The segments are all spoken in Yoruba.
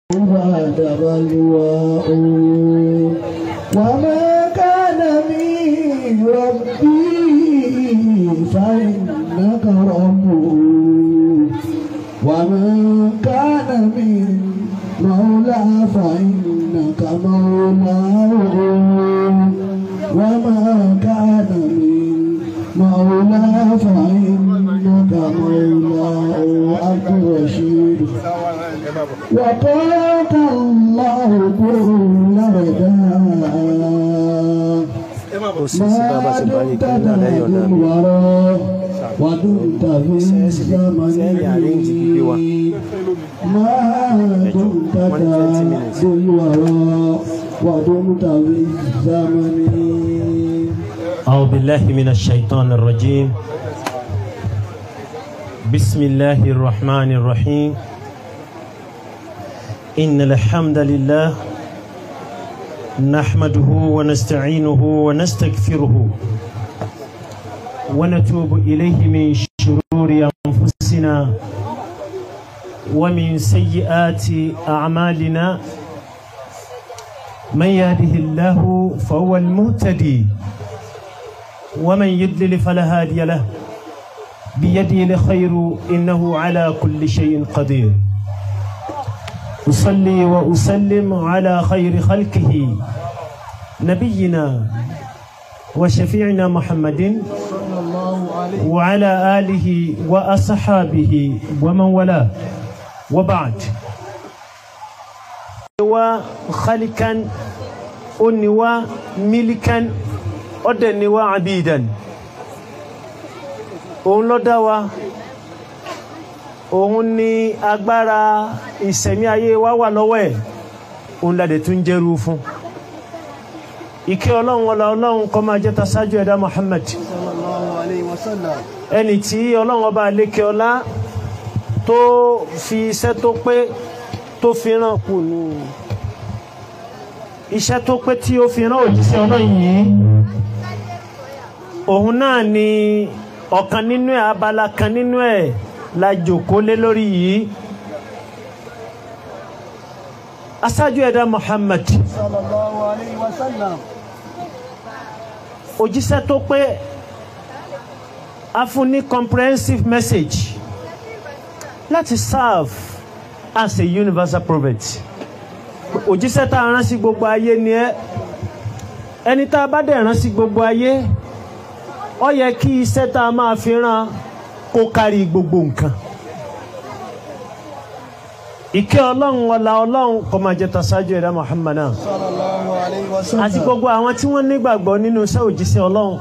بعد بلواء وما كان من ربي فإنك ربه وما كان من مولى فإنك مولاه وما كان من مولى فإنك مولاه عبد الرشيد وقاك الله كل رداء kò sí sí bàbá ṣe parí kí ní alẹ́ yọ̀ náà mi ودمت في sẹ́yìn àríǹjì gbígbé wa الزمن ما دمت في الوراء ودمت في الزمن أعوذ بالله من الشيطان الرجيم بسم الله الرحمن الرحيم إن الحمد لله نحمده ونستعينه ونستغفره ونتوب إليه من شرور أنفسنا ومن سيئات أعمالنا من يهده الله فهو المهتدي ومن يضلل فلا هادي له بيده الخير إنه على كل شيء قدير أصلي وأسلم على خير خلقه نبينا وشفيعنا محمد وعلى آله وأصحابه ومن والاه وبعد وخلقا أنوا ملكا أدنوا عبيدا òun ló dá wa òun ni agbára ìsẹ̀mí ayé wa wà lọ́wọ́ ẹ̀ òun la dẹ̀ tún jẹ́rú fún ìkẹ́ ọlọ́run ọlá ọlọ́run kó máa jẹ́ ta ṣáájú ẹ̀dá Muhammad ẹni tí ọlọ́run ọba àlékè ọlá tó fi iṣẹ́ tó pé tó fi ràn kù nù iṣẹ́ tó pé tí ó fi ràn òjíṣẹ́ ọlọ́run yìí òun náà ni ọ̀kan nínú ẹ̀ abala kan nínú ẹ̀ la jòkó lé lórí yìí aṣáájú ẹ̀dá Muhammad òjíṣẹ́ tó pé a fún ní comprehensive message láti serve as a universal prophet òjíṣẹ́ tá a rán sí gbogbo ayé ni ẹ́ ẹni tá a bá dẹ̀ rán sí gbogbo ayé ó yẹ kí iṣẹ́ tá a máa fi rán kó kárí gbogbo nǹkan ìkẹ́ ọlọ́run ọlá ọlọ́run kó máa jẹ́ tasájú ẹ̀dá Muhammad náà àti gbogbo àwọn tí wọ́n nígbàgbọ́ nínú iṣẹ́ òjíṣẹ́ ọlọ́run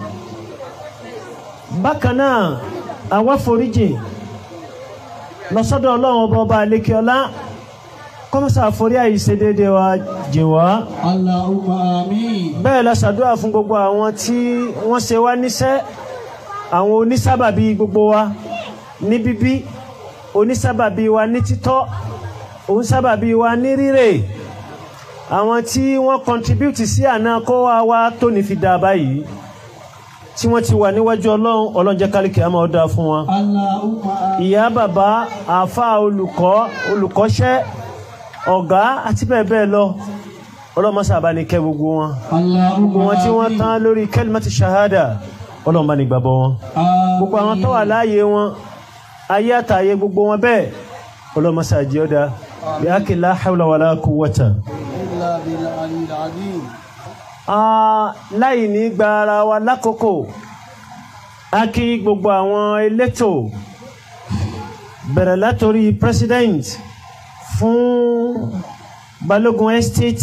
bákan náà àwa foríjì lọ́sọ́dọ̀ ọlọ́run ọba ọba àlékiọlá kọ́mọ́sá àforí àyíṣe déédéé wa jìn wá Allahumma amin. bẹ́ẹ̀ la ṣàdúrà fún gbogbo àwọn tí wọ́n ṣe wá níṣẹ́ àwọn onísábàbí gbogbo wa ní bíbí onísábàbí wa ní títọ́ onísábàbí wa ní rírè àwọn tí wọ́n contribute sí àná kó wa wá tó ní fi dà báyìí tí wọ́n ti wà níwájú ọlọ́run ọlọ́run jẹ́ kálíkì àmọ́ ọ̀dà fún wọn Allahumma amin. ìyá bàbá àáfàá olùkọ́ olùkọ́ṣẹ́ ọ̀gá àti bẹ́ẹ̀ bẹ́ẹ̀ lọ ọlọ́mọṣà bá ní kẹ́ gbogbo wọn gbogbo wọn tí wọ́n tán lórí kẹ́límẹ́tì ṣahada ọlọ́run bá ní gbàgbọ́ wọn gbogbo àwọn tó wà láàyè wọn ayé àtàyè gbogbo wọn bẹ́ẹ̀ ọlọ́mọṣà jẹ́ ọ̀dà bí ákè la hawla wala quwwata. Illa bil aliyil azim. Ah, láì ní gba ara wa lákòókò a kí gbogbo àwọn elétò bẹ̀rẹ̀ látòrí president fún Balógun Estate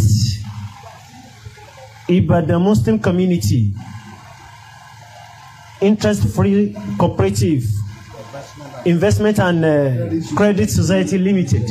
Ibadan Muslim Community Interest Free Cooperative Investment and uh, Credit Society Limited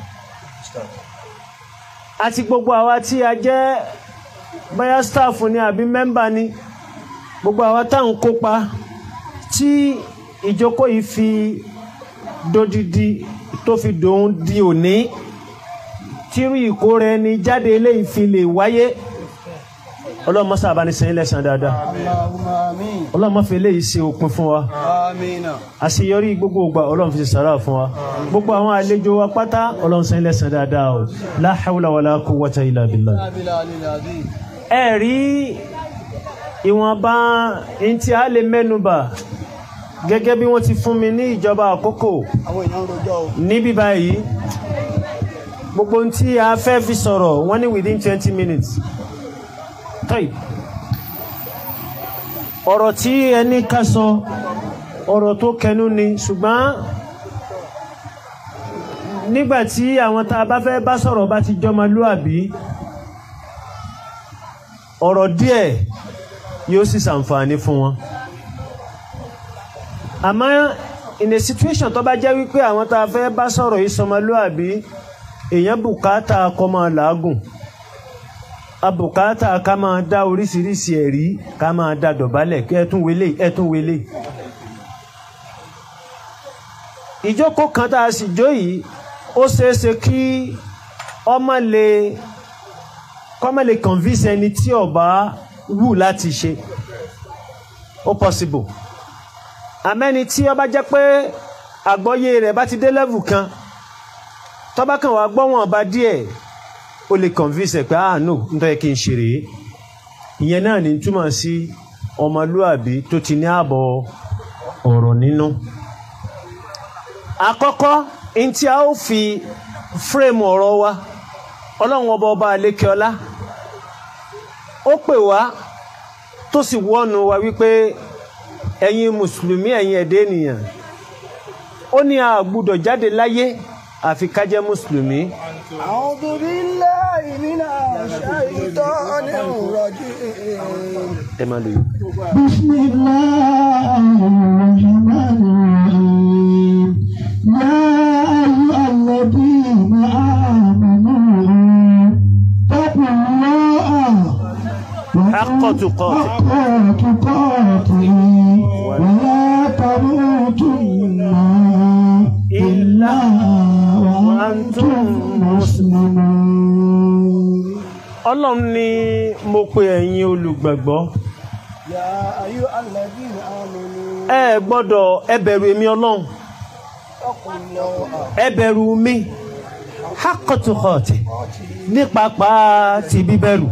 àti gbogbo àwa tí a jẹ́ bóyá staff ni àbí mẹ́mbà ni gbogbo àwa tá à ń kópa tí ìjókòó yìí fi dodidi tó fi dòun di òní tírú ìkóra ẹni jáde eléyìí fi lè wáyé ọlọ́run mọ́sá bá ní sẹ́yìn lẹ́sàn dáadáa اللهم آمين ọlọ́run mọ́ fi eléyìí ṣe òpin fún wa آمين àṣeyọrí gbogbo ògbà ọlọ́run fi ṣe sàrà fún wa gbogbo àwọn àlejò wa pátá ọlọ́run sẹ́yìn lẹ́sàn dáadáa o la hawla wala quwwata illa billah بالله العظيم ẹ rí ìwọ̀nba ntí a lè mẹ́nubà gẹ́gẹ́ bí wọ́n ti fún mi ní ìjọba àkókò àwọn èèyàn ń rojọ́ o níbí báyìí gbogbo ntí a fẹ́ fi sọ̀rọ̀ wọ́n ní within twenty minutes tọ́yì ọ̀rọ̀ tí ẹni ká sọ ọ̀rọ̀ tó kẹnu ni ṣùgbọ́n nígbà tí àwọn tá a bá fẹ́ bá sọ̀rọ̀ bá ti jọmọlúàbí ọ̀rọ̀ díẹ̀ yóò sì ṣàǹfààní fún wọn àmọ́ in a situation tó bá jẹ́ wípé àwọn tá a fẹ́ bá sọ̀rọ̀ yìí sọmọlúàbí èèyàn bùkátà kọ́ máa làágùn abùkátà ká máa dá oríṣiríṣi ẹ̀rí ká máa dá dọ̀bálẹ̀ kí ẹtún wele ẹtún wele ìjókòó kan tá a sì jó yìí ó ṣeéṣe kí ọmọ lè kọ́mọ̀ lè convince ẹni tí ọba wù láti ṣe ó possible àmẹ́ni tí ọba jẹ́ pé àgbọ́yé rẹ̀ bá ti dé level kan tọ́ba kan wàá gbọ́ wọn ọba díẹ̀ ó lè convince ẹ̀ pé ah no nítorí kí n ṣe rèé ìyẹn náà ní túmọ̀ sí ọmọlúàbí tó ti ní ààbọ̀ ọ̀rọ̀ nínú. àkọ́kọ́ ní tí a ó fi frame ọ̀rọ̀ wa ọlọ́run ọba ọba àlékè ọlá ó pè wá tó sì wọ́nu wa wípé ẹ̀yin mùsùlùmí ẹ̀yin ẹ̀dẹ́ ènìyàn ó ní a gbúdọ̀ jáde láyé àfi ká jẹ́ mùsùlùmí أعوذ بالله من الشيطان الرجيم ẹ máa lò yìí. بسم الله الرحمن الرحيم يا أيها الذين آمنوا اتقوا الله حق تقاته. حق تقاته ولا تموتن إلا وأنتم مسلمون ọlọ́run ní mo pe ẹ̀yin olùgbàgbọ́ يا أيها الذين آمنوا ẹ gbọ́dọ̀ ẹ bẹ̀rù èmi ọlọ́run اتقوا الله ẹ bẹ̀rù mi haqqa tuqati ní pàápàá ti bíbẹ̀rù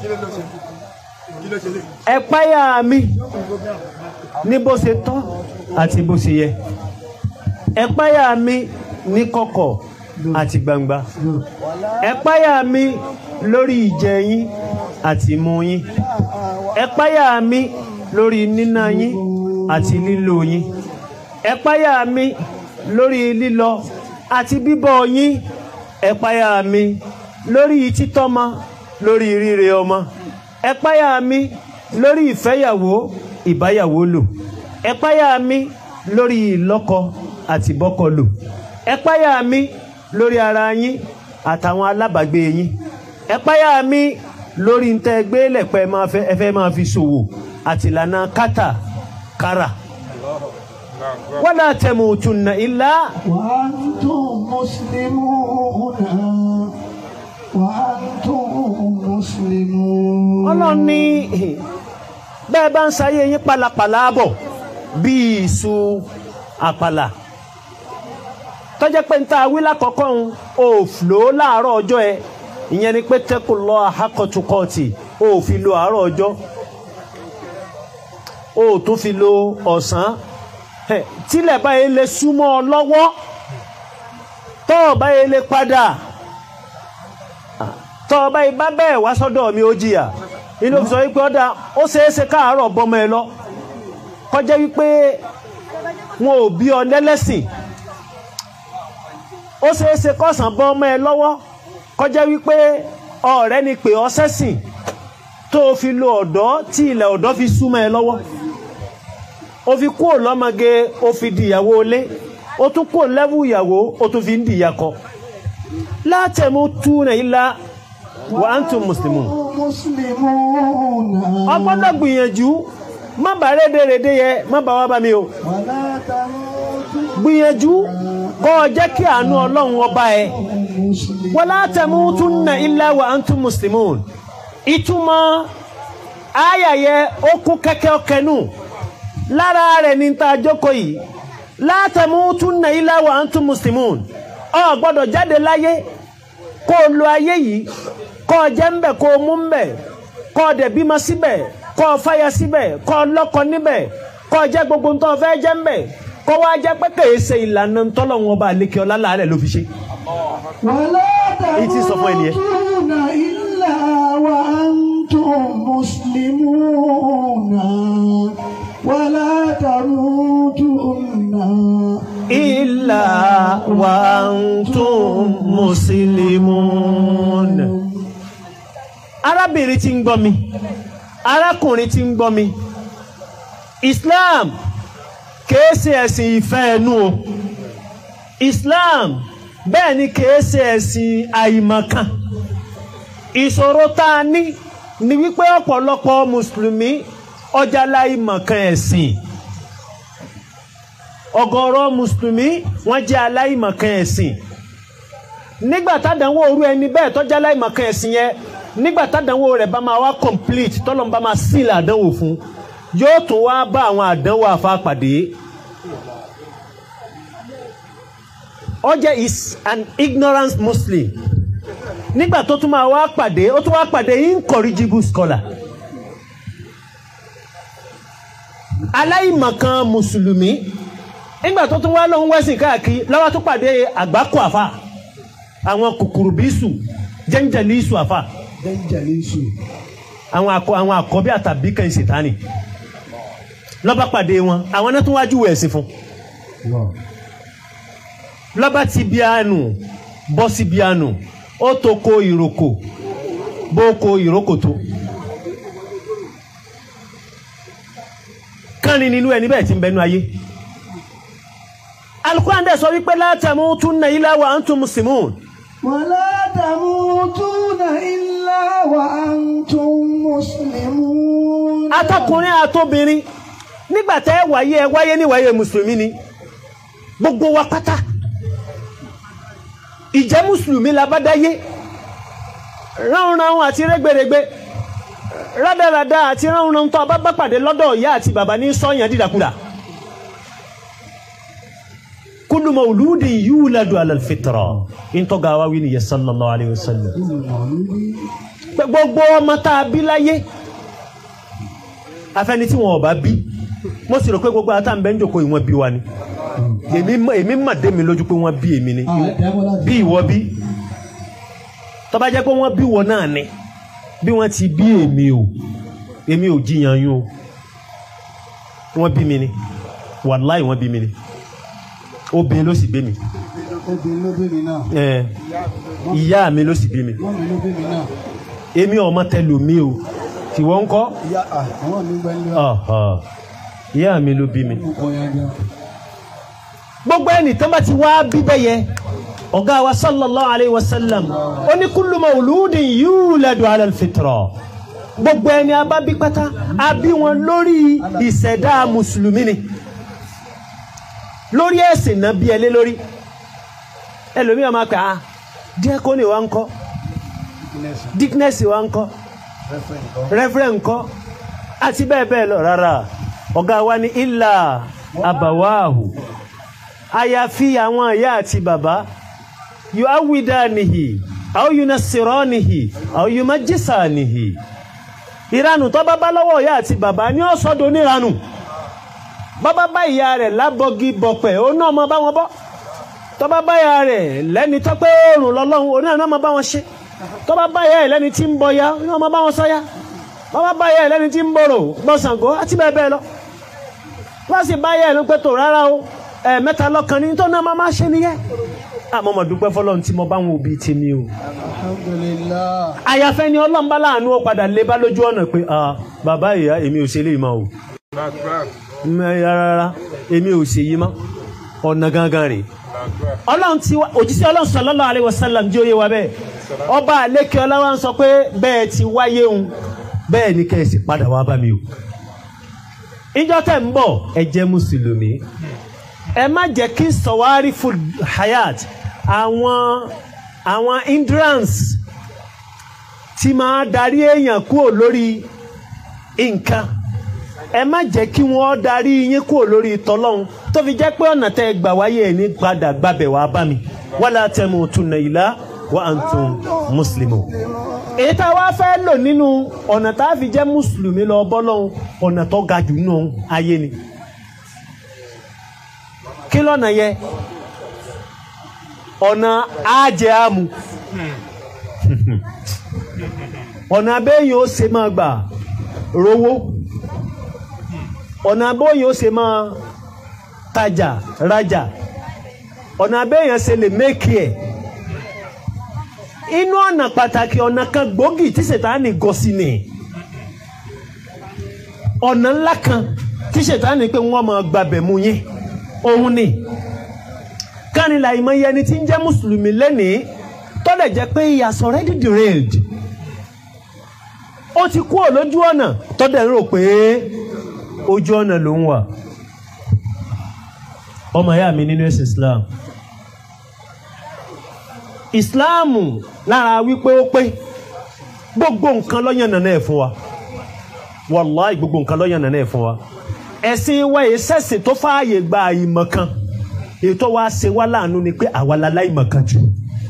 ẹ páyà mi ní bó ṣe tọ́ àti bó ṣe yẹ ẹ páyà mi ní kọ̀kọ̀ àti gbangba ẹ páyà mi lórí ìjẹ yín àti mu yín ẹ páyà mi lórí níná yín àti lílò yín ẹ páyà mi lórí lílọ àti bíbọ̀ yín ẹ páyà mi lórí títọ́mọ lórí ríre ọmọ ẹ páyà mi lórí ìfẹ́yàwó ìbáyàwó lò ẹ páyà mi lórí ìlọ́kọ àti bọ́kọ lò ẹ páyà mi lórí ara yín àtàwọn alábàágbé yín ẹ páyà mi lórí ntẹ́ gbé lẹ̀pẹ́ máa fẹ́ ẹ fẹ́ máa fi ṣòwò àtìlànà kátà kárà wala tamutunna illa وأنتم مسلمون وأنتم مسلمون ọlọ́run ní bẹ́ẹ̀ bá ń sayé yín pálapàla bọ̀ bíi iṣu àpàlà tọ́jẹ́ pé ń ta awí lákọ̀ọ́kọ́ ń òfìlò láàárọ̀ ọjọ́ ẹ ìyẹn ni pé tẹ́kù lọ àhákọ̀tukọ̀tì ó fi lo àárọ̀ ọjọ́ ó tún fi lo ọ̀sán Ẹ̀, tílẹ̀ báyìí lè súnmọ́ ọ lọ́wọ́ tọ́ọ̀ báyìí lè padà tọ́ ọba ibà bẹ́ẹ̀ wá sọ́dọ̀ mi ó jìyà inú fi sọ wípé ọ̀dà ó ṣeéṣe káàárọ̀ bọ́mọ ẹ lọ kọjá wípé wọn ò bí ọ lẹ́lẹ́sìn ó ṣeéṣe kọ́sàn bọ́mọ ẹ lọ́wọ́ kọjá wípé ọ̀rẹ́ ni pé ọ sẹ́sìn tó o fi lo ọ̀dọ́ tí ilẹ̀ ọ̀dọ́ fi súnmọ́ ẹ lọ́wọ́ o fi kúrò lọ́mọge o fi di ìyàwó ilé o tún kúrò lẹ́wù ìyàwó o tún fi ń di ìyàkọ látẹ̀mú túnẹ̀ ilá wa antum muslimun مسلمون ọgbọ́dọ̀ gbìyànjú má bàa rédèrèdè yẹ má bàa wá bá mi o ولا تموتن gbìyànjú kọ́ ọ jẹ́ kí àánú ọlọ́run ọba ẹ مسلمون wala tamutunna illa wa antum muslimun ìtumọ̀ àyà yẹ ó kún kẹ́kẹ́ ọkẹnù lára rẹ̀ ní ta jókòó yìí la tamutunna illa wa antum muslimun ọ gbọ́dọ̀ jáde láyé kó o lo ayé yìí kó o jẹ́ ńbẹ̀ kó o mú ńbẹ̀ kó o dẹ̀ bímọ síbẹ̀ kó o fáya síbẹ̀ kó o lọ́kọ níbẹ̀ kó o jẹ́ gbogbo ntọ́ fẹ́ jẹ́ ńbẹ̀ kó wá jẹ́ pé kèé ṣe ìlànà ntọ́lọ́wọ́n ọba àlekè ọlá láàrẹ̀ ló fi ṣe. ولا Èyí tí ń sọ fún ẹni yẹn. تموتون إلا وأنتم مسلمون ولا تموتن illa wa antum muslimun. arábìnrin tí ń gbọ́ mi arákùnrin tí ń gbọ́ mi Islam kìí ṣe ẹ̀sìn ìfẹ́ ẹnu o Islam bẹ́ẹ̀ ni kìí ṣe ẹ̀sìn àìmọ̀kan ìṣòro tá a ní ni wípé ọ̀pọ̀lọpọ̀ mùsùlùmí ọjà láìmọ̀kan ẹ̀sìn ọ̀gọ̀rọ̀ mùsùlùmí wọ́n jẹ́ aláìmọ̀kan ẹ̀sìn nígbà tádànwó orú ẹni bẹ́ẹ̀ tọ́jà aláìmọ̀kan ẹ̀sìn yẹn nígbà tádànwó rẹ̀ bá máa wá complete tọ́lọ́n bá máa sílẹ̀ àdánwò fún yóò tún wá bá àwọn àdánwò àfa pàdé ó jẹ́ is an ignorant muslim nígbà tó tún máa wá pàdé ó tún wá pàdé incorrigible scholar aláìmọ̀kan mùsùlùmí nígbà tó tún wá lóhun wẹ́sìn káàkiri lọ́wọ́ tó pàdé àgbákò àfà àwọn kòkòrò bísù jẹ́ńjẹ̀lì ìsù àfà Dẹ́njẹ̀lísù. àwọn akọ àwọn àkọ́bí àtàbí kan ìṣètánì lọ́ba pàdé wọn àwọn náà tún wájú wẹ̀ ẹ̀sìn fún lọ́ba ti bí àánú bọ́ sí bí àánú ó tó ko ìrókò bó ko ìrókò tó kánni nínú ẹni bẹ́ẹ̀ ti ń bẹnu ayé alukuran dẹ̀ sọ wípé la tamutunna illa wa antum muslimun ولا تموتون إلا وأنتم مسلمون atọkùnrin àtobìnrin nígbà tẹ́ ẹ wáyé ẹ wáyé níwáyé mùsùlùmí ni gbogbo wa pátá ìjẹ́ mùsùlùmí la bá dáyé ránranrun àti rẹ́gbẹ̀rẹ́gbẹ́ rádaràda àti ránranrun tó a bá bá pàdé lọ́dọ̀ ìyá àti bàbá ní sọ́yàn dídàkudà kullu mawludin yuladu ala alfitra ìntọ́ga wa wí nìyẹn sallallahu alayhi wa sallam pé gbogbo ọmọ tá a bí láyé afẹni tí wọn ò bá bí mo sì rò pé gbogbo ata ń bẹ ń jòkó ìwọ̀n bí wa ni èmi mọ̀- èmi mà dé mi lójú pé wọ́n bí èmi ni bí ìwọ bí tó bá jẹ́ pé wọ́n bí wọ náà ni bí wọ́n ti bí èmi o èmi ò jiyàn yín o wọ́n bí mi ni wàláì wọ́n bí mi ni obìnrin ló sì bí mi obìnrin ló bí mi náà ẹ ìyá mi ló sì bí mi wọ́n mi ló bí mi náà èmi ọmọ tẹlomi o tìwọ́ ń kọ́ ìyá à, àwọn mi gbẹ́ nílé Ọ̀họ̀. ìyá mi ló bí mi ọkọ̀ yẹn gan gbogbo ẹni tó bá ti wá bíbẹ́ yẹ ọ̀gá wa sallallahu alayhi wa sallam ó ní kullu mawludin yuladu ala alfitra gbogbo ẹni a bá bí pátá a bí wọn lórí ìṣẹ̀dá mùsùlùmí ni lórí ẹ̀sìn náà bí ẹlé lórí ẹlòmíì máa pè á díẹ́kọ́nì wa ń kọ́ dickness wa ń kọ́ reverend ńkọ́ àti bẹ́ẹ̀ bẹ́ẹ̀ lọ rárá ọ̀gá wa ní ilà àbàwáhù àyàfi àwọn ìyá àti bàbá yóò áwìdá nìhì àwọn yóò nasirọ́ nìhì àwọn yóò májísà nìhì ìranù tó bá bá lọ́wọ́ ìyá àti bàbá ní ọ̀sọ́dọ̀ oníranù bàbá bá ìyá rẹ̀ lábọ́gí bọ̀pẹ̀ ó náà mọ bá wọn bọ́ tó bá bá ìyá rẹ̀ lẹ́ni tó pé oòrùn lọ́lọ́run oní àná mọ bá wọn ṣe tó bá bá ìyá rẹ̀ lẹ́ni tí ń bọ ya ó náà mọ bá wọn sọ ya tó bá bá ìyá rẹ̀ lẹ́ni tí ń bọ̀rọ̀ gbọ̀sàngó àti bẹ́ẹ̀ bẹ́ẹ̀ lọ wọ́n sì bá ìyá rẹ̀ ló pé tó rárá o ẹ̀ mẹ́ta lọ́kàn ní tó náà máa máa ṣe nìyẹn àmọ́ mo dúpẹ́ fọlọ́run tí mo bá wọn òbí tèmi o alhamdulillah àyàfẹ́ ni ọlọ́run bá láàánú ó padà lé bá lójú ọ̀nà pé ah bàbá ìyá èmi ò ṣe lè mọ́ o Mẹ́, rárá èmi ò ṣe yí mọ́ ọ̀nà gangan rè ọlọ́run tí wá òjíṣẹ́ ọlọ́run sallallahu alaihi wasallam jẹ́ òye wa bẹ́ẹ̀ ọba àlékè ọlọ́wà ń sọ pé bẹ́ẹ̀ ti wáyé òun bẹ́ẹ̀ ni kẹ́ẹ̀sì padà wá bá mi o ìjọ tẹ̀ ń bọ̀ ẹ jẹ́ mùsùlùmí ẹ má jẹ́ kí sọ̀wárí fún hayat àwọn àwọn hindrance tí máa darí èèyàn kúrò lórí nǹkan ẹ má jẹ́ kí wọ́n darí yín kúrò lórí tọ́lọ́hún tó fi jẹ́ pé ọ̀nà tẹ́ ẹ gbà wáyé ẹ̀ ní padà gbàbẹ̀ wá bá mi wala tamutunna illa wa antum muslimun. èyí tá a wá fẹ́ lò nínú ọ̀nà tá a fi jẹ́ mùsùlùmí lọ bọ́lọ́hún ọ̀nà tó ga jù nínú ayé ni. kí lọ́nà yẹ ọ̀nà àjẹ́ àmú ọ̀nà abẹ́yìn ó ṣe máa gbà rówó ọ̀nà abẹ́yìn ó ṣe máa tajà rajà ọ̀nà abẹ́yìn ṣe lè mékì ẹ̀ inú ọ̀nà pàtàkì ọ̀nà kan gbòógì tí ṣètánì gọ sí ni ọ̀nà ńlá kan tí ṣètánì pé wọ́n máa gbàbẹ̀ mú yín òun ni kánilà ìmọ̀ye ẹni tí ń jẹ́ mùsùlùmí lẹ́nìí tọ́lẹ̀ jẹ́ pé he has already derailed ó ti kúrò lójú ọ̀nà tọ́dẹ̀ ń rò pé ojú ọ̀nà ló ń wà ọmọ ìyá mi nínú ẹ̀sìn Islam Islam lára wípé ó pé gbogbo nǹkan lọ́yàn nàná ẹ̀ fún wa wàláì gbogbo nǹkan lọ́yàn nàná ẹ̀ fún wa ẹ̀sìn wa yìí sẹ́sìn tó fààyè gba ìmọ̀ kan ètò wa ṣe wá láàánú ni pé àwa la láìmọ̀ kan jù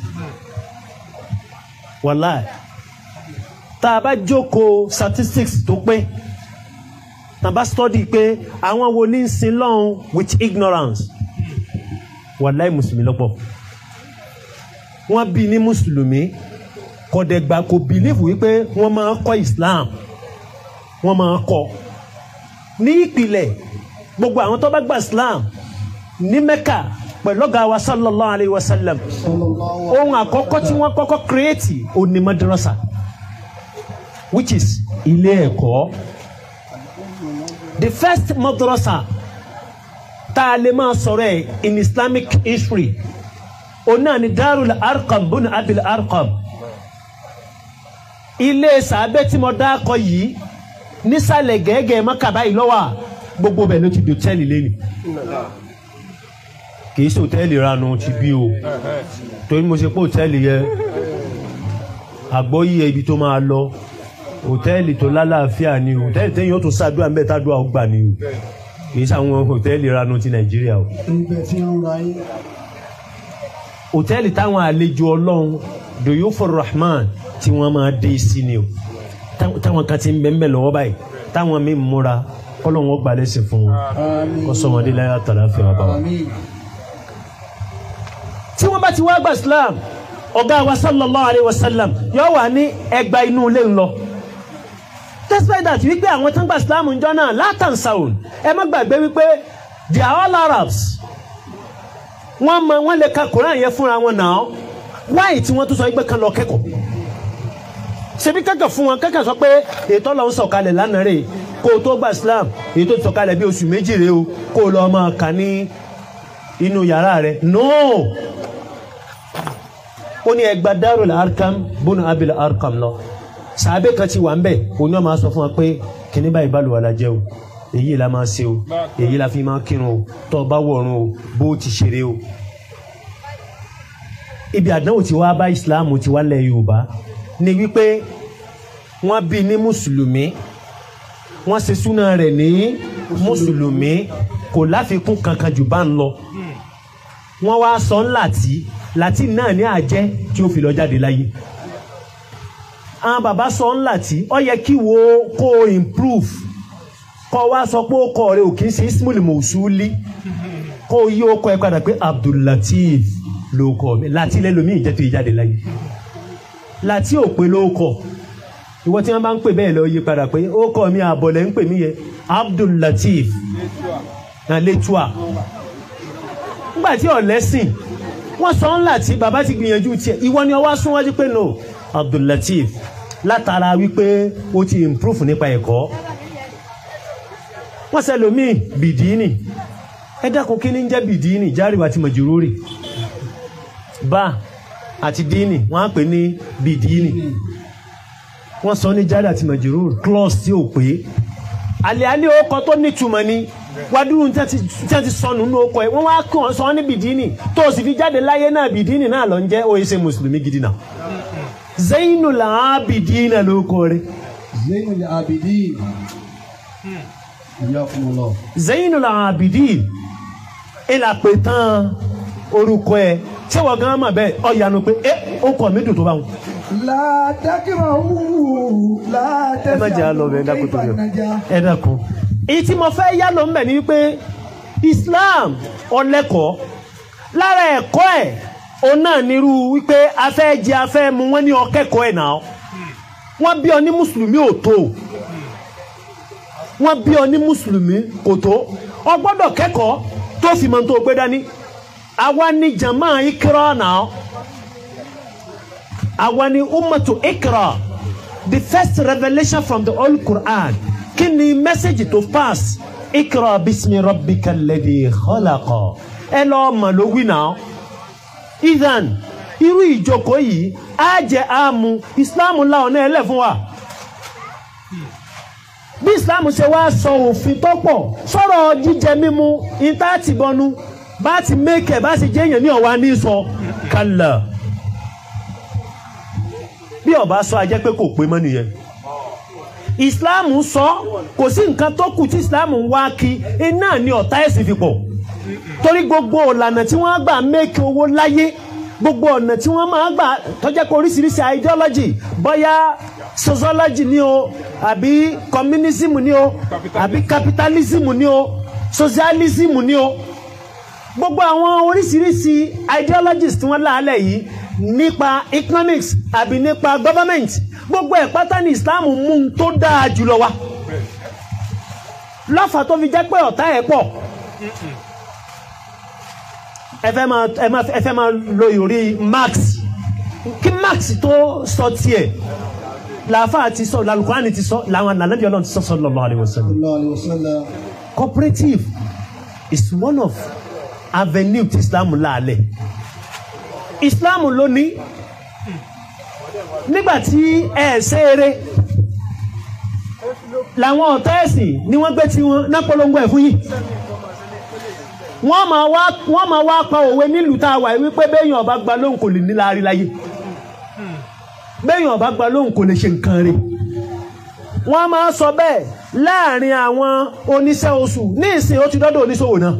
wàláì tá a bá jókòó statistics tó pé tá a bá study pé àwọn wo ní ń sin lọ́hùn with ignorance wàláì mùsùlùmí lọ́pọ̀ wọ́n bí ní mùsùlùmí kọ̀dẹ̀gbà kò bìlífù wípé wọ́n máa kọ́ Islam wọ́n máa kọ́ ní ìpìlẹ̀ gbogbo àwọn tó bá gba Islam ní Mẹ́kà pẹ̀lú ọ̀gá wa sallallahu alayhi wa sallam ohun àkọ́kọ́ tí wọ́n kọ́kọ́ kírẹ́ẹ̀tì òní madrasa which is ilé ẹ̀kọ́ the first madrasa tá a lè máa sọ̀rọ̀ ẹ̀ in Islamic history òun náà ni Darul Arqam bùnú Abil Arqam ilé sàbẹ́ tí mo dákọ̀ yìí nísàlẹ̀ gẹ́gẹ́ mọ́kàbá yìí lọ́wọ́ gbogbo bẹ̀ ló ti di hòtẹ́ẹ̀lì lẹ́nu kì í ṣe hòtẹ́ẹ̀lì ranu ti bí o torí mo ṣe pé hòtẹ́ẹ̀lì yẹ àgbọ́yé ibi tó máa lọ hòtẹ́ẹ̀lì tó lálàáfíà ni o hòtẹ́ẹ̀lì téèyàn ó tún ṣàdúrà ń bẹ̀ tádùá ó gbà ni o kì í ṣe àwọn hòtẹ́ẹ̀lì ranu ti Nàìjíríà o ibẹ̀ tí ń ra yín. hòtẹ́ẹ̀lì táwọn àlejò ọlọ́run doyofo rahman tí wọ́n máa dé sí ni o táwọn kan ti ń bẹ́ẹ̀ bẹ́ẹ̀ lọ́wọ́ báyìí táwọn mi múra kọ́lọ́ wọn gbà lẹ́sìn fún wọn Àmín. kó sọmọdé láyà tàlà fi wà bá wọn. Àmín. tí wọ́n bá ti wá gba islam ọ̀gá wa sallallahu alayhi wa sallam yóò wà ní ẹgbà inú ilé ńlọ despite that wípé àwọn tó ń gba islam ń jọ náà látàn saun ẹ má gbàgbé wípé they are all arabs wọ́n mọ wọ́n lè ka quran yẹn fúnra wọn náà wáyé tí wọ́n tún sọ wípé kan lọ kẹ́kọ̀ọ́ ṣebí kẹ́kọ̀ọ́ fún wọn kẹ́kọ̀ọ́ sọ pé ètò ọlọ́run sọ̀kalẹ̀ lánàá rè kó o tó gba islam èyí tó sọ̀kalẹ̀ bí oṣù méjì rè o kó o lọ máa kà ní inú yàrá rẹ̀ no ó ní ẹgbà Darul Arqam bónú abil Arqam lọ sàbẹ kan ti wà ń bẹ òní wọn máa sọ fún wa pé kíní báyìí bá lù wà lájẹ o èyí la máa ṣe o èyí la fi máa kírun o tó o bá wọ̀run o bó o ti ṣeré o. ibi àdánwò tí wàá bá ìsìláàmù ti wá lẹ̀ Yorùbá ni wípé wọ́n bí ní mùsùlùmí wọ́n ṣe súná rẹ̀ ní mùsùlùmí kò láfikún kankan jù bá ń lọ wọ́n wá sọ ń làtí làtí náà ní àjẹ́ tí ó fi lọ jáde láyé àwọn bàbá sọ ń làtí ó yẹ kí wo kó o improve kó wá sọ pé ó kọ rẹ ò kì í ṣe ismail mosuli kó o yí ó kọ ẹ padà pé abdullateef ló kọ mi láti lẹ́lòmíì jẹ́ tó yí jáde láyé láti ò pé ló kọ ìwọ tí wọ́n bá ń pè bẹ́ẹ̀ lọ yí padà pé ó kọ mi àbọ̀lẹ̀ ń pè mí yẹ abdullateef náà lẹ́tùà nígbà tí ọ̀lẹ́sìn wọ́n sọ ńlá tí bàbá ti gbìyànjú tiẹ̀ ìwọ ni ọwọ́ súnwájú pé no Abdullateef látara wípé ó ti improve nípa ẹ̀kọ́ wọ́n sẹlòmíì bìdíínì ẹ dákun kí ni ń jẹ́ bìdíínì járíwá ti mọ̀júrórì bá àti díínì wọ́n á pè ní bìdíínì wọ́n sọ ní jáde àti mọ̀júrórì clause tí ò pé àlẹ́ àlẹ́ ó kọ tó nítumọ̀ ni wàdúrú tí wọ́n ti sọnù nínú ọkọ̀ ẹ̀ wọ́n wá kí wọ́n sọ ọ́ ní bìdínì tó o sì fi jáde láyé náà bìdínì náà lọ ń jẹ́ òye ṣe mùsùlùmí gidi náà. Zainul Abidin ló kọ rẹ̀ Zainul Abidin. ìyá fún un lọ. Zainul Abidin ìlà pé tán orúkọ ẹ tí wọ́n gan mọ̀ bẹ́ẹ̀ ọ̀yanu pé ẹ ó kọ̀ mí dùn tó bá wọn. látàkìrọ̀ wù látẹ̀sí ẹ má jẹ́ àlọ́ bẹ́ẹ̀ dákun tó yọ ẹ dákun. èyí tí mo fẹ́ yá lọ ń bẹ̀ ni wípé Islam ọlẹ́kọ̀ọ́ lára ẹ̀kọ́ ẹ̀ òun náà nírú wípé afẹ́ jẹ afẹ́ mu wọ́n ní ọkẹ́kọ̀ọ́ ẹ̀ náà wọ́n bí ọ ní mùsùlùmí ò tó wọ́n bí ọ ní mùsùlùmí kò tó ọ gbọ́dọ̀ kẹ́kọ̀ọ́ tó fi mọ́ tó gbé dání àwa ni jama ikra náà àwa ni ummatu ikra the first revelation from the old Quran kí ni message to pass ikra bismi rabbika alladhi khalaqa ẹ lọ́ọ́ mọ̀ ló wí náà idan irú ìjókòó yìí á jẹ àmú ìsìláàmù la ọ̀nà ẹlẹ́ fún wa bí ìsìláàmù ṣe wá sọ òfin tó pọ̀ sọ̀rọ̀ jíjẹ mímu ìta ti bọnu bá ti mẹ́kẹ̀ bá ti jẹ́ èèyàn ní ọ̀wá ní sọ kàlà bí ọba sọ ajẹ́ pé kò pé mọ́ nìyẹn ìsìláàmù sọ kò sí nǹkan tó kù tí ìsìláàmù ń wá kí iná ní ọ̀tá ẹ̀sìn fi pọ̀ torí gbogbo ọ̀lànà tí wọ́n gbà mẹ́kẹ̀ owó láyé gbogbo ọ̀nà tí wọ́n máa gbà tọ́jẹ́ pé oríṣiríṣi ideology bóyá sociology ni o àbí communism ni o àbí capitalism ni o socialism ni o gbogbo àwọn oríṣiríṣi ideologies tí wọ́n láàlẹ̀ yìí nípa economics àbí nípa government gbogbo ẹ̀ pátá ní Islam mú un tó dáa jùlọ wá lọ́fà tó fi jẹ́ pé ọ̀tá ẹ̀ pọ̀ ẹ fẹ́ máa ẹ máa ẹ fẹ́ máa lo ìròrí Marx kí Marx tó sọ tiẹ̀ làáfàá ti sọ làlùkùránì ti sọ làwọn ànàlẹ́bí ọlọ́run ti sọ sallallahu alaihi wasallam sallallahu alaihi wasallam. cooperative is one of avenue ti Islam láàlẹ̀ Islam ló ní nígbàtí ẹ ṣe eré làwọn ọ̀tá ẹ̀sìn ni wọ́n gbé tí wọ́n náà polongo ẹ̀ fún yìí wọ́n máa wá wọ́n máa wá pa òwe nílùú tá a wà yìí wípé béèyàn ọba gba lóhùn kò lè ní láàrin láyé béèyàn ọba gba lóhùn kò lè ṣe nǹkan rẹ̀ wọ́n máa sọ bẹ́ẹ̀ láàrin àwọn oníṣẹ́ oṣù ní ìsìn ó ti dọ́dọ̀ oníṣòwò náà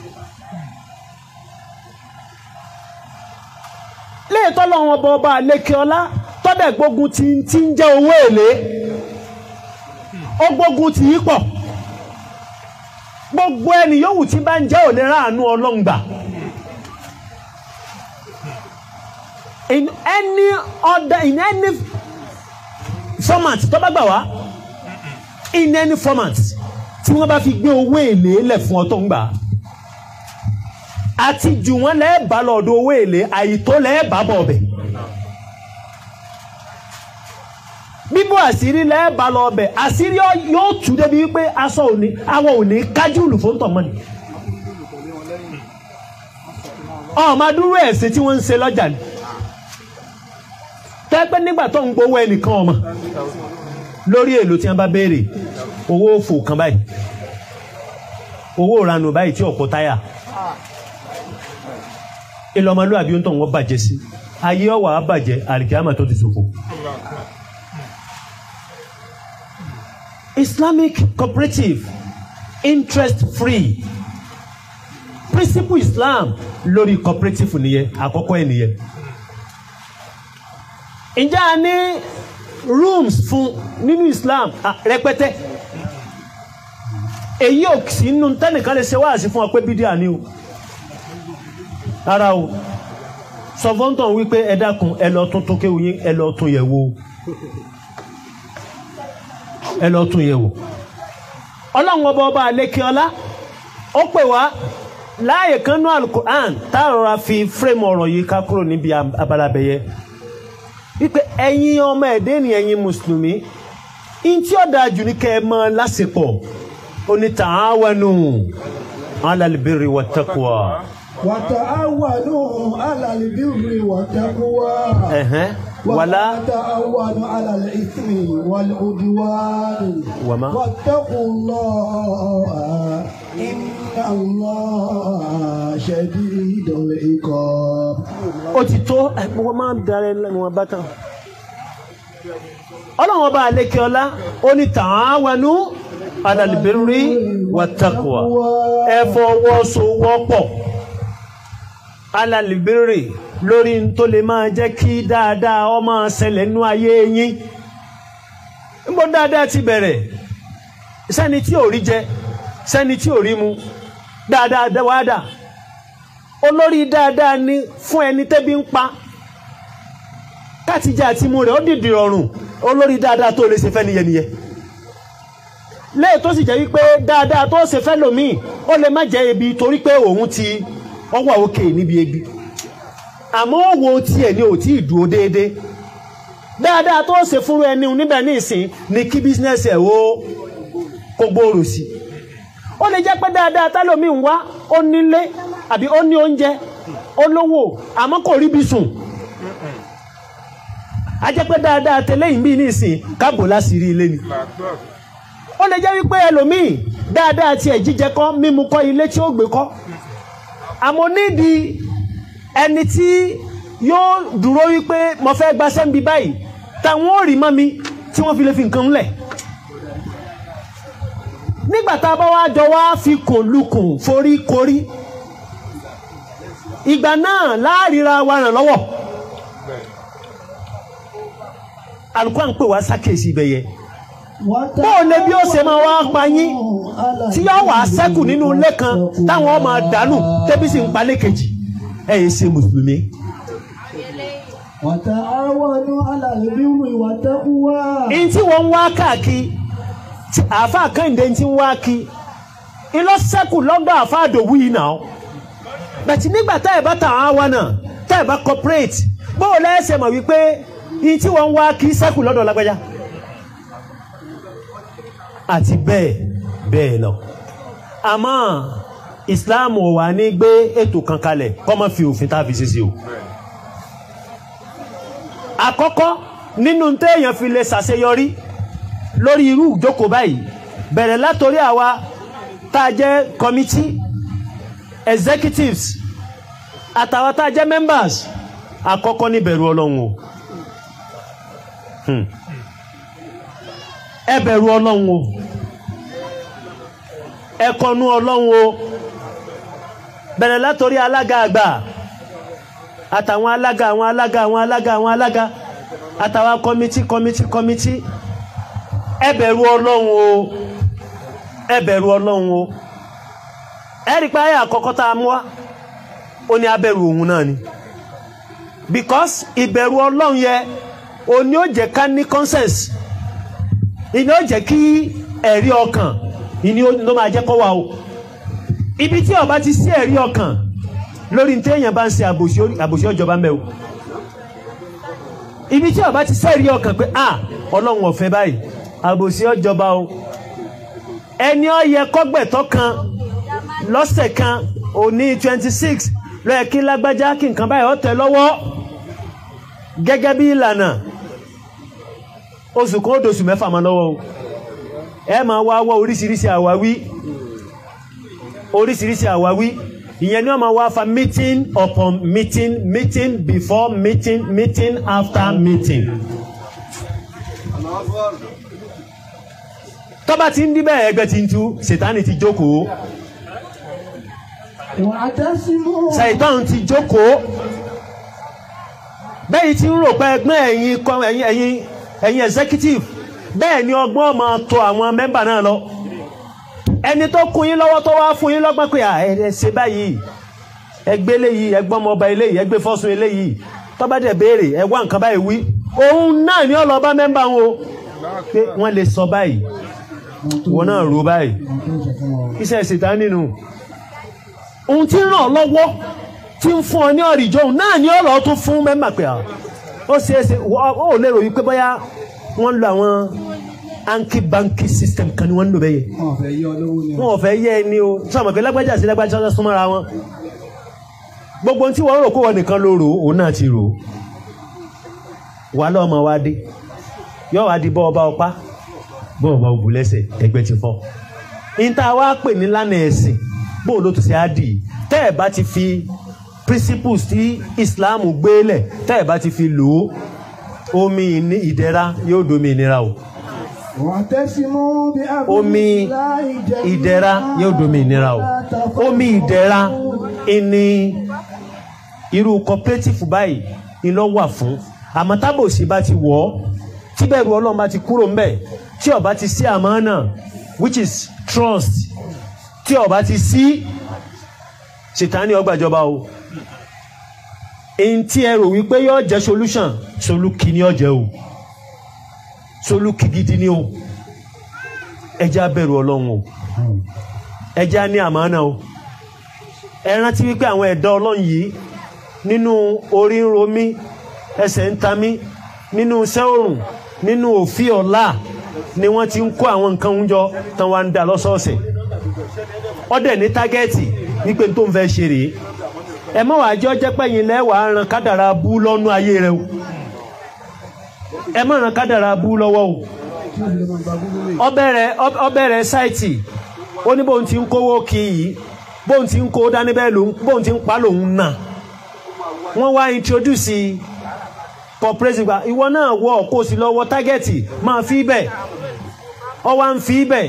léètọ́ lọ́wọ́ ọba ọba àlékè ọlá tọ́dẹ̀ gbógun ti ti ń jẹ́ owó èlé ó gbógun ti yí pọ̀ gbogbo ẹni yòówù tí bá ń jẹ́ òní ráàánú ọlọ́ngbà in any other in any format tó bá gbà wá in any format tí wọ́n bá fi gbé owó èlé lẹ̀ fún ọ tó ń gbà àti jù wọ́n lẹ́ẹ̀bá lọ́dọ̀ owó èlé àyító lẹ́ẹ̀bá bọ̀ ọ̀bẹ̀ bíbú àṣírí lẹ́ẹ̀bá lọ ọbẹ̀ àṣírí yóò tú débi wípé aṣọ òní àwọn òní kájúlù fún tọ̀mọ́ni ọmọ adúrú ẹ̀sìn tí wọ́n ń ṣe lọ́jà ni tẹ́pẹ́ nígbà tó ń gbowó ẹnìkan ọmọ lórí èlò tí wọ́n bá béèrè owó òfò kan báyìí owó ìranù báyìí tí ọ̀pọ̀ táyà ìlọmọlúwàbí ó ń tọ̀ wọ́n bàjẹ́ sí ayé ọwà á bàjẹ́ àlìkíyàmà tó ti ṣòfò Islamic cooperative interest free principle Islam lórí cooperative nìyẹn àkọ́kọ́ ẹ̀ nìyẹn ǹjẹ́ a ní rooms fún nínú Islam ah, rẹpẹtẹ èyí ò sí nínú tẹ́nìkan lè ṣe wáàsí fún ọ pé bídíà ni o rárá o sọfọ́ntàn wípé ẹ dákun ẹ lọ tún tún kéwù yín ẹ lọ tún yẹ̀ wò ẹ lọ tún yẹ̀ wò ọlọ́run ọba ọba àlékè ọlá ó pè wá láàyè kan ní alukur'an tá a rọra fi fírèmù ọ̀rọ̀ yìí ká kúrò níbi abalabẹ̀yẹ wípé ẹ̀yin ọmọ ẹ̀dẹ́ ni ẹ̀yin mùsùlùmí in tí ó dáa jù ní kẹ́ ẹ mọ lásìpọ̀ ó ní ta'awanu ala albirri wattaqwa. وتعاونوا على البر والتقوى ẹ̀hẹ́n ولا wàlá تعاونوا على الإثم والعدوان وما؟ واتقوا الله إن الله شديد العقاب ó ti tó ẹ, wọ́n máa ń darẹ̀ lẹ́nu wọn bá tán. ọlọ́run ọba àlékè ọlá ó ní ta'awanu alàlìbírí wàtàkùwà ẹ fọwọ́sowọ́pọ̀ alàlìbírí lórí n tó lè máa jẹ́ kí dáadáa ó máa ṣẹlẹ̀ nú ayé yín níbo dáadáa ti bẹ̀rẹ̀ sẹ́ni tí ò rí jẹ sẹ́ni tí ò rí mu dáadáa dáwádà olórí dáadáa ni fún ẹni tẹ́bí ń pa kátìjà àti mu rẹ̀ ó dìdì rọrùn olórí dáadáa tó lè ṣe fẹ́ niyẹn niyẹn lẹ́yìn tó sì jẹ́ wípé dáadáa tó ṣe fẹ́ lòmíì ó lè má jẹ́ ebi torí pé òun ti ọwọ́ òkè níbi ebi àmọ́ òwò tiẹ̀ ni ò tí ì dúró déédéé dáadáa tó ṣe fúnra ẹni níbẹ̀ ní ìsìn ni kí bísínẹ́sì ẹ̀ ó kó gbòòrò sí ó lè jẹ́ pé dáadáa tálómi ń wá ó nílé àbí ó ní oúnjẹ ó lówó àmọ́ kò rí bí sùn a jẹ́ pé dáadáa tẹ́lẹ̀yìn bí ní ìsìn káàbò láṣìírí ilé ni ó lè jẹ́ wípé ẹlòmíì dáadáa tiẹ̀ jíjẹ kọ́ mímu kọ́ ilé tí ó gbé kọ́ àmọ́ nídìí ẹni tí yóò dúró wípé mo fẹ́ gbaṣẹ́ ń bi báyìí táwọn ò rí mọ́ mi tí wọ́n fi lè fi nǹkan ńlẹ̀ nígbà tá a bá wá jọ wá fi kùn lukùn forí korí ìgbà náà láàríra wa ràn lọ́wọ́ alukóhàn pè wá sákèsí ibẹ̀ yẹn bóò lè bí ó ṣe máa wá pa yín tí yóò wá sẹ́kù nínú ilé kan táwọn máa dànù tẹ́bí sì ń palẹ̀ kejì ẹ̀ yìí ṣe mùsùlùmí. وتعاونوا على البر والتقوى ihun tí wọ́n ń wá káàkiri tí àáfàá kẹ́hìndé ti ń wá kí ilọ́ sẹ́kù lọ́dọ̀ àáfàá àdòwú yìí náà bẹ̀tì nígbà tá ẹ̀ bá tà á wá náà tá ẹ̀ bá corporate bóò lẹ́sẹ̀ mọ̀ wípé ihun tí wọ́n ń wá kí sẹ́kù lọ́dọ̀ lágbájá àti bẹ́ẹ̀ bẹ́ẹ̀ lọ àmọ́ Islam ò wà ní gbé ètò kan kalẹ̀ kọ́ mọ́ fi òfin tá a fi ṣe sí o àkọ́kọ́ nínú téèyàn fi lè ṣàṣeyọrí lórí irú ìjókòó báyìí bẹ̀rẹ̀ látòrí àwa tá a jẹ́ committee executives àtàwọn tá a jẹ́ members àkọ́kọ́ ní bẹ̀rù ọlọ́run o Hmm. ẹ bẹ̀rù ọlọ́run o ẹ kọnu ọlọ́run o bẹ̀rẹ̀ látòrí alága àgbà àtàwọn alága àwọn alága àwọn alága àwọn alága àtàwọn kọmití kọmití kọmití ẹ bẹ̀rù ọlọ́run o ẹ bẹ̀rù ọlọ́run o ẹ rí pé ayé àkọ́kọ́ tá a mú wá ó ní abẹ̀rù òun náà ni because ìbẹ̀rù ọlọ́run yẹ o ní ó jẹ́ ká ní conscience ìní ó jẹ́ kí ẹ̀rí ọkàn ìní ló máa jẹ́ kó wà o ibi tí ó bá ti sí ẹ̀rí ọkàn lórí tí èèyàn bá ń ṣe àbòsí àbòsí ọjọba mẹ́ o ibi tí ó bá ti sẹ́rí ọkàn pé ah ọlọ́run ọ̀fẹ́ báyìí àbòsí ọjọba o ẹni ó yẹ kọ́gbẹ̀tọ́ kan lọ́sẹ̀ kan òní twenty six lọ́yẹ̀ kí lágbájá kí nǹkan báyìí ó tẹ̀ lọ́wọ́ gẹ́gẹ́ bí ìlànà oṣù kan ó dosù mẹ́fà máa lọ́wọ́ o ẹ máa wá wọ́ oríṣiríṣi àwáwí oríṣiríṣi àwáwí ìyẹn ni wọ́n máa wá fa meeting upon meeting meeting before meeting meeting after meeting. tọ́ba ti ń díbẹ̀ ẹgbẹ́ ti ń tú ṣètánì ti jókòó واعتصموا ṣàìtàn ti jókòó bẹ́ẹ̀ tí ń rò pé ẹgbẹ́ ẹ̀yin kọ- ẹ̀yin ẹ̀yin ẹ̀yin executive bẹ́ẹ̀ ni ọgbọ́n máa tọ̀ àwọn mẹ́mbà náà lọ ẹni tó kún yín lọ́wọ́ tó wá fún yín lọ́gbọ́n pé à, ẹ ẹ ṣe báyìí ẹgbẹ́ eléyìí ẹgbọ́n ọmọ ọba eléyìí ẹgbẹ́ fọ́sùn eléyìí tó bá dẹ̀ béèrè ẹ wá nǹkan báyìí wí òun náà ni ó lọ bá mẹ́mbà wọn o pé wọ́n lè sọ báyìí wọn náà rò báyìí iṣẹ́ ìṣètà nínú ohun tí ń ràn ọ́ lọ́wọ́ tí ń fún ọ ní ọ̀rìjọ́ òun náà ni ọ̀rọ̀ tún fún mẹ́mbà pé à ó ṣe é ṣe wọ́- ó lérò wípé bóyá wọ́n ń lo àwọn anki banki system kan ni wọ́n ń lò bẹ́yẹ wọn fẹ́ yọ lówó ni wọn ò fẹ́ yẹ ẹni o sọmọ pé lágbájá sí lágbájá sọ́jọ́ súnmọ́ra wọn gbogbo ohun tí wọ́n rò kó wọ́n nìkan ló rò ó, òun náà ti rò ó wà lọ́mọ wa dé yóò wá di bọ́ ọba ọpá bọ́ ọba òbú lẹ́sẹ̀ ẹgbẹ́ ti fọ́ níta wá pè ní lánàá ẹ̀sìn bóun ló tún ṣe á dì í tẹ́ ẹ̀ bá ti fi principles tí Islam gbélẹ̀ tẹ́ ẹ̀ bá ti fi lò ó omi ìní- ìdẹ̀ra yóò domi ìnira o واعتصموا بحبل omi الله جميعا ìdẹ̀ra yóò domi ìnira o ولا تفرقوا. omi ìdẹ̀ra ìní irú cooperative báyìí ìlọ wà fún àmọ́ tábòsí bá ti wọ̀ ọ́ tíbẹ̀rù ọlọ́run bá ti kúrò ńbẹ̀ tí ó bá ti sí àmánà which is trust tí ó bá ti sí ṣètánì ọgbàjọba o èyí tí ẹ rò wípé yóò jẹ́ solution solúkì ni ó jẹ́ o solúkì gidi ni o ẹ jẹ́ á bẹ̀rù ọlọ́run o ẹ jẹ́ á ní àmánà o ẹ rántí wípé àwọn ẹ̀dá ọlọ́run yìí nínú orí ń ro mí ẹsẹ̀ ń ta mí nínú iṣẹ́ òrùn nínú òfin ọ̀la ni wọ́n ti ń kó àwọn nǹkan oúnjọ tán wá ń dà lọ́sọ̀ọ̀sẹ̀ ọdẹ ní tágẹ́ẹ̀tì wípé tó ń fẹ́ ṣe rèé ẹ mọ́ wàá jọ jẹ́ pẹ́yìn lẹ́wàá ran kádàrá bú lọ́nú ayé rẹ o ẹ mọ́ ran kádàrá bú lọ́wọ́ o ọbẹ̀rẹ̀ ọbẹ̀rẹ̀ sáìtì ó ní bóun ti ń kówó kí yìí bóun ti ń kó dání bẹ́ẹ̀ lòun bóun ti ń pa lòun nà wọ́n wá introduce cooperative gba ìwọ náà wọ kó o sì lọ wọ tágẹ́ẹ̀tì máa fi bẹ̀ ọ wá ń fi bẹ̀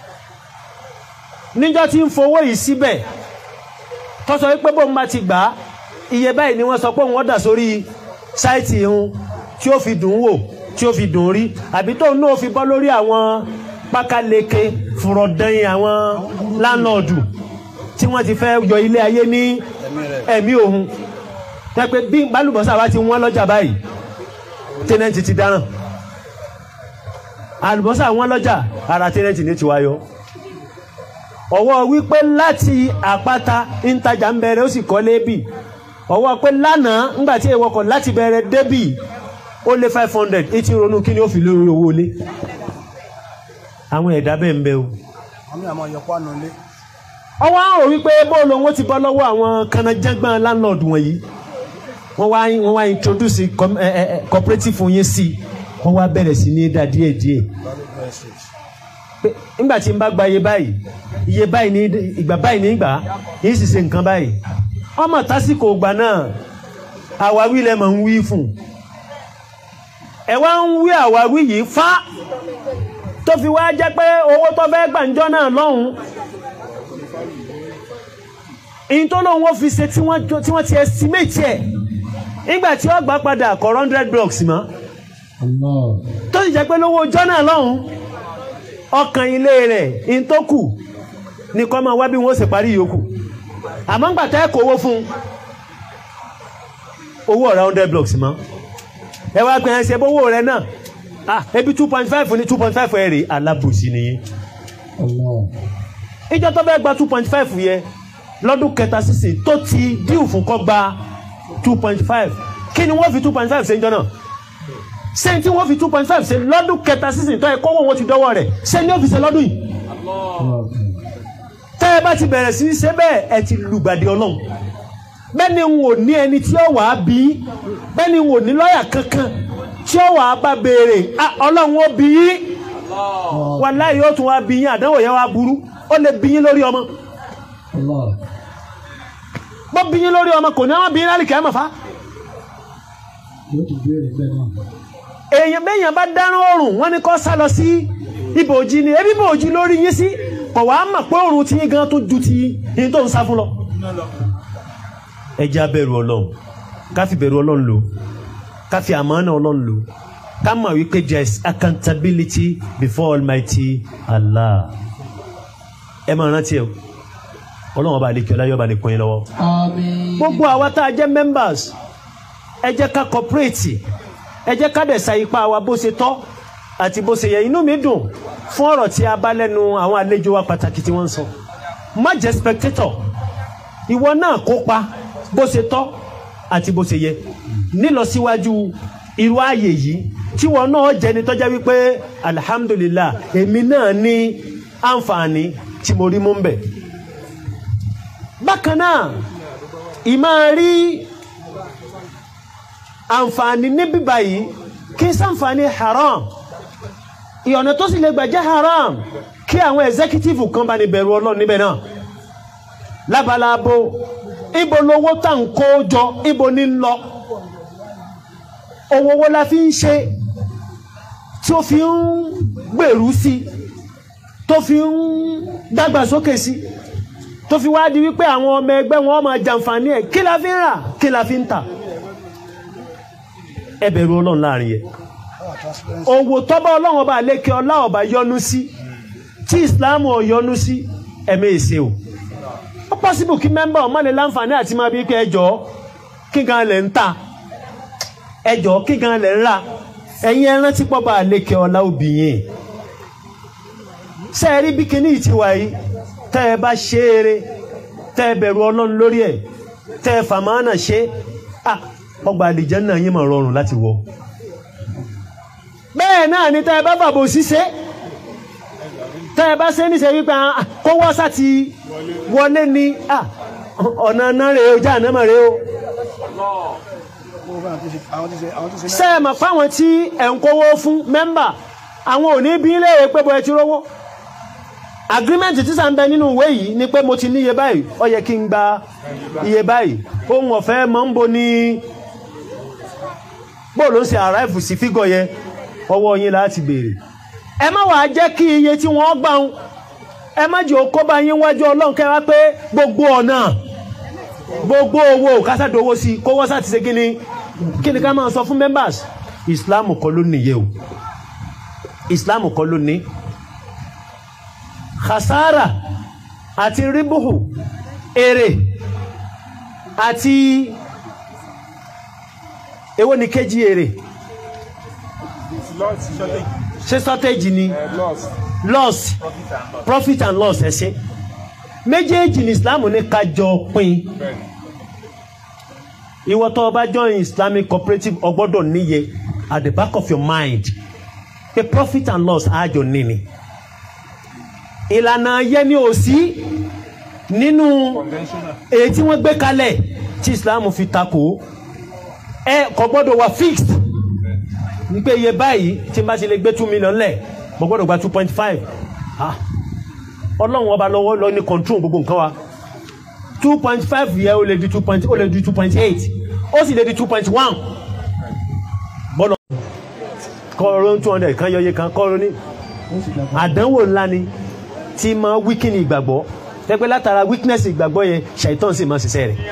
níjọ́ tí ń fowó yìí síbẹ̀ tó sọ wípé bóun bá ti gbà á iye báyìí ni wọ́n sọ pé òun ọ̀dà sórí sáìtì ìhun tí ó fi dùn ún wò tí ó fi dùn ún rí àbí tóun náà fi bọ́ lórí àwọn pákáleke fùrọ̀dẹ́yìn àwọn láńlọ́ọ̀dù tí wọ́n ti fẹ́ yọ ilé ayé ní ẹ̀mí òun tẹ́pẹ́ bí bálùbọ́sà bá ti wọ́n lọ́jà báyìí tẹ́nẹ́ǹtì ti dáràn àlùbọ́sà wọ́n lọ́jà ara tẹ́nẹ́ǹtì ní tiwa yọ ọwọ́ wípé láti àpáta ìtajà ń bẹ̀rẹ̀ ó sì kọ́lé bì ọwọ́ pé lánàá ńgbà tí èèwọ̀ kọ̀ láti bẹ̀rẹ̀ débì ó lé five hundred etí ronú kí ni ó fi lórí owó lé àwọn ẹ̀dá bẹ́ẹ̀ ń bẹ o. àmì àmọ́ yọpọ̀ àná lé. ọwọ́ àrò wípé bóòlù owó ti bọ́ lọ́wọ́ àwọn kanajágbọ́n landlord wọ̀nyí wọ́n wá wọ́n wá introduce com, eh, eh, cooperative yín sí wọ́n wá bẹ̀rẹ̀ sí ní dá díẹ̀ díẹ̀ pé nígbà tí n bá gba iye báyìí iye báyìí ní ìgbà báyìí ní ìgbà yìí sì ṣe nǹkan báyìí ọmọ tásìkò ìgbà náà àwáwí lẹ mọ̀ ń wí fún ẹ wá ń wí àwáwí yìí fá tó fi wá jẹ́ pé owó tó fẹ́ gbàǹjọ́ náà lọ́hùn ìyìn tó lóun ó fi ṣe tí wọ́n tí wọ́n ti estimate ẹ̀ nígbà tí ó gbà padà kọ̀ hundred blocks mọ́ tó sì jẹ́ pé lówó ọjọ́ náà lọ́hùn ọkàn ilé rẹ̀ ìyìn tó kù ní kọ́ máa wá bí wọ́n ó sì parí yòókù àmọ́ ń gbàtẹ́ kó owó fún owó ọ̀rá hundred blocks mọ́ ẹ wá pẹ́ ẹ ṣe bówó rẹ náà ah ebi two point five ní two point five ẹ̀ rè alábòsí nìyí ìjọ tó fẹ́ gba two point five yẹ lọ́dún kẹta sísìn tó ti díù fún kọ́ gba two point five kí ni wọ́n fi two point five ṣe ń jọ náà ṣé tí wọ́n fi two point five ṣe lọ́dún kẹta sísìn tó yẹ kọ́wọ́ wọn ti dọ́wọ́ rẹ̀ ṣé ni ó fi ṣe lọ́dún yìí tẹ́ ẹ bá ti bẹ̀rẹ̀ sí í ṣe bẹ́ẹ̀ ẹ ti lùgbàdì ọlọ́run bẹ́ẹ̀ ni n ò ní ẹni tí ó wàá bí bẹ́ẹ̀ ni n ò ní lọ́ọ̀yà kankan tí ó wàá bá béèrè ọlọ́run ó bí yín wàláhì yóò tún wá bí yín àdánwò yẹn wá burú ó lè bí yín lórí ọmọ bó bí yín lórí ọmọ kò ní àwọn bí yín lálẹ́ kẹ́ mọ̀ fa. èèyàn béèyàn bá dáná oòrùn wọn ni kó sá lọ sí ibòjì ni ebi ibòjì lórí yín sí kò wá mọ̀ pé oòrùn tí yín gan tó ju ti yín tó ń sá fún lọ. ẹ jẹ́ abẹ́rù ọlọ́run ká fi bẹ̀rù ọlọ́run lò ká fi àmánà ọlọ́run lò ká mọ̀ wípé there is accountability before Almighty Allah ẹ máa rántí ẹ ọlọ́run ọba àlekí ọlá yọba nìkan yín lọ́wọ́. gbogbo àwa tá a jẹ́ members ẹ jẹ́ ká cooperate ẹ jẹ́ ká dẹ̀sà ipá wa bó ṣe tọ́ àti bó ṣe yẹ inú mi dùn fún ọ̀rọ̀ tí a bá lẹ́nu àwọn àlejò wa pàtàkì tí wọ́n ń sọ má jẹ́ spectator ìwọ náà kópa bó ṣe tọ́ àti bó ṣe yẹ nílọsíwájú irú ààyè yìí tí wọn náà jẹni tọ́já wípé alhamdulillah èmi náà ní àǹfààní tí mo rí mú ń bẹ̀. bákan náà ìmáa rí àǹfààní níbí báyìí kí sàǹfààní haram ìyọ̀nà tó sì lè gbà jẹ́ haram kí àwọn executive kan bá ní bẹ̀rù ọlọ́run níbẹ̀ náà lábalábo ibo lowó tá ń kó jọ ibo ní lọ owó wo la fi ń ṣe tí tó fi ń gbèrú sí tó fi ń dàgbàsókè sí tó fi wá di wípé àwọn ọmọ ẹgbẹ́ wọn máa jàǹfààní ẹ̀ kí la fi ń rà kí la fi ń tà ẹ bẹ̀rù ọlọ́run láàrin yẹn òwò tọ́ba ọlọ́run ọba àlékè ọlá ọba yọ́nú sí tí ìsìláàmù ò yọ́nú sí ẹ̀mí èsè o ó pọ́sibù kí mẹ́mbà ọmọ lè láǹfààní àti máa bí pé ẹjọ́ kí gan lẹ̀ ń ta ẹjọ́ kí gan lẹ̀ ń rà ẹ̀yin ẹran tí pọ́ba àlékè ọlá obìyìn ṣe é rí bí kíní ti wà yìí tẹ́ ẹ bá ṣe eré tẹ́ ẹ bẹ̀rù ọlọ́run lórí ẹ̀ tẹ́ ẹ fàmánà ṣe à ọgbà àlìjẹ́nnà yín mọ̀ rọrùn láti wọ̀ bẹ́ẹ̀ náà ni tẹ́ ẹ bá fàbò ṣíṣe tẹ́ ẹ bá ṣe níṣẹ́ wípé ah, kó wọ́ sá ti wọlé ní ah, ọ̀nà náà rèé o já àná mọ̀ rèé o Gbogbo àwọn tí ṣe- àwọn tí ṣe- àwọn tí ṣe ṣe é mọ̀ fáwọn tí ẹ̀ ń kówó fún mẹ́mbà àwọn ò ní bí léèrè pé bọ́ ẹ ti rówó agreement tí sà ń bẹ nínú ìwé yìí ni pé mo ti ní iye báyìí ó yẹ kí n gba iye báyìí ohun ọ̀fẹ́ mọ̀ ń bo ní bóòlù ń ṣe arrive sí fígọ̀ yẹn ọwọ́ yín láti béèrè ẹ má wàá jẹ́ kí iye tí wọ́n gbà ń ẹ má jẹ́ òkó bá yín wájú ọlọ́run kẹ́ wá pé gbogbo ọ̀nà gbogbo owó kásádowó sí kó wọ́n sá ti ṣe kí ni kí ni ká máa sọ fún members islam kọ́ ló nìyẹn o islam kọ́ ló ní khasara àti ribuhu èrè àti èwo ni kejì èrè ṣé shortage ni loss profit and loss ẹ ṣe méjèèjì ní islam ní ká jọ pín ìwọ tó o bá join islamic cooperative o gbọ́dọ̀ níye at the back of your mind pé profit and loss àjọ níní ìlànà yẹn ni ò sí nínú èyí tí wọ́n gbé kalẹ̀ tí islam fi takò ẹ kò gbọ́dọ̀ wà fixed ní pé iye báyìí tí n bá ti lè gbé two million lẹ̀ mo gbọ́dọ̀ gba two point five ọlọ́run ọba lọ́wọ́ lọ ní control gbogbo nǹkan wa two point five yẹ ó lè di two point ó lè di two point eight ó sì lè di two point one bọ́lọ̀ kọ́ọ̀rọ̀ two hundred kan yọye kan kọ́ọ̀rọ̀ ní àdánwò ńlá ni tí máa wíkìnì ìgbàgbọ́ tẹ́pẹ́ látara weakness ìgbàgbọ́ yẹn ṣàìtàn sì máa ṣiṣẹ́ rẹ̀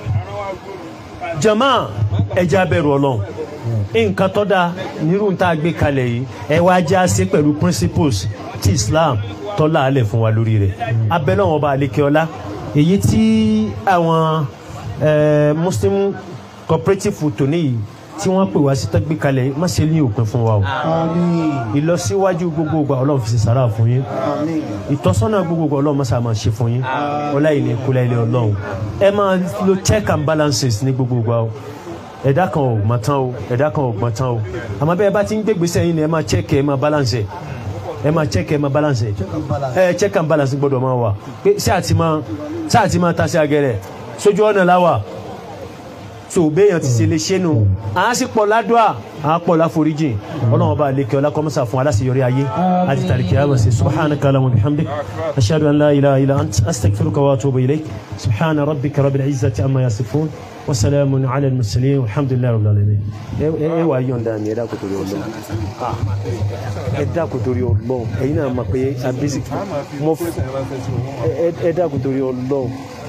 jama ẹja bẹ̀rù ọlọ́run nǹkan tó dáa nírú tá a gbé kalẹ̀ yìí ẹ wá já sí pẹ̀lú principles tí Islam tó láàlẹ̀ fún wa lórí rẹ̀ abẹ́lẹ́wọ̀n ọba àlekèọlá èyí tí àwọn eh, Muslim cooperative tòní yìí tí wọ́n pè wá sí tó gbé kalẹ̀ má ṣe ní òpin fún wa o ìlọsíwájú gbogbo ìgbà ọlọ́run fi ṣe sàrà fún yín ìtọ́sọ́nà gbogbo ìgbà ọlọ́run mọ́sá máa ṣe fún yín ọlá yìí ní kúlẹ̀ ilé ọlọ́run ẹ máa lo check and balances ní gbogbo ìgbà o ẹ̀dá kan ò gbọ́n tán o ẹ̀dá kan ò gbọ́n tán o àmọ́ bẹ́ẹ̀ bá ti ń gbégbèsè yín ni ẹ máa check ẹ máa balance ẹ ẹ máa check ẹ máa balance ẹ ẹ check and balance gbọ́dọ̀ máa wà pé ṣé àti máa ṣé àti máa ta sí agẹrẹ sójú ọ̀nà láwà so béèyàn ti ṣe lè ṣe nù à á sì pọ̀ ládùá à á pọ̀ láforíjì ọlọ́run bá lékè ọlá kọ́mọ́sà fún aláṣeyọrí ayé àti tàríkì àmọ̀ sí subhanaka allahumma wa bihamdik ashhadu an la ilaha illa ant astaghfiruka wa atubu ilayk subhana rabbika rabbil izzati amma yasifun wa salamun ala al-mursalin walhamdulillahi rabbil alamin ẹ ẹ wà yọ̀ǹda mi ẹ dákun torí ọlọ́run Ah, ẹ dákun torí ọlọ́run ẹ̀yin náà mọ̀ pé abisi mo ẹ ẹ dákun torí ọlọ́run